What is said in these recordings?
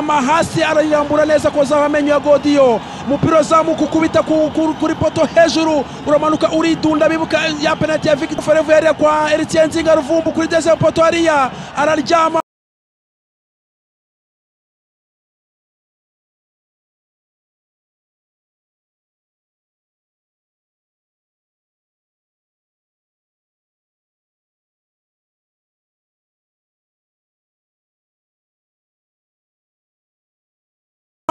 ama hasi arayirambura neza kozaho amenyo ya godiyo umupira uzamuka ukubita ku- ku- kuri poto hejuru uramanuka uridunda bibuka ya penaliti ya victor forevu yariya kwa eritien nzinga ruvumbu kuri dezemu poto hariya araryama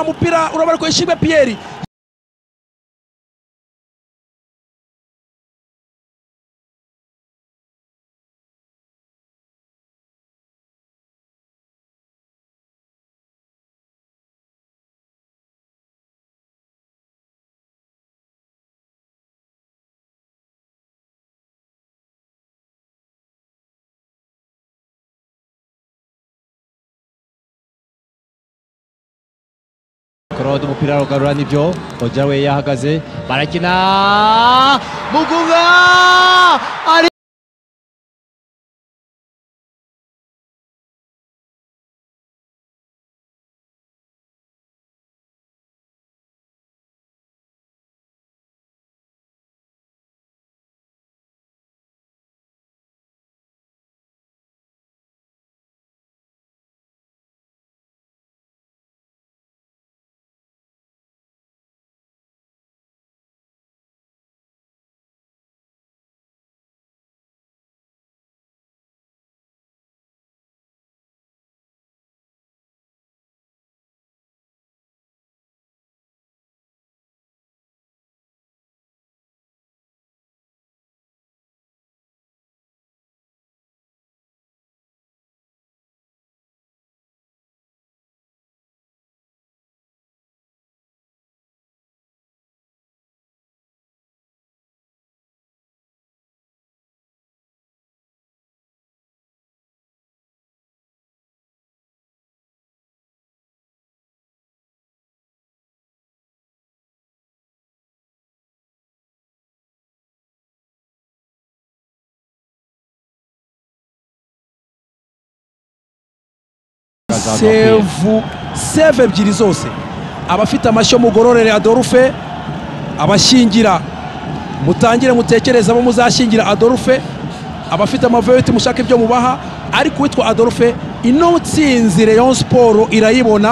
umupira urabarwa ishimwe piyeri korode umupira rugarura nibyo ojya we yahagaze barakina mugunga ari sevu seve ebyiri zose abafite amashyo mugororere adorufe abashyingira mutangire mutekereze abo muzashyingira adorufe abafite amavewiti mushaka ibyo mubaha ariko uwitwa adorufe ino nsinzi reyo siporo irayibona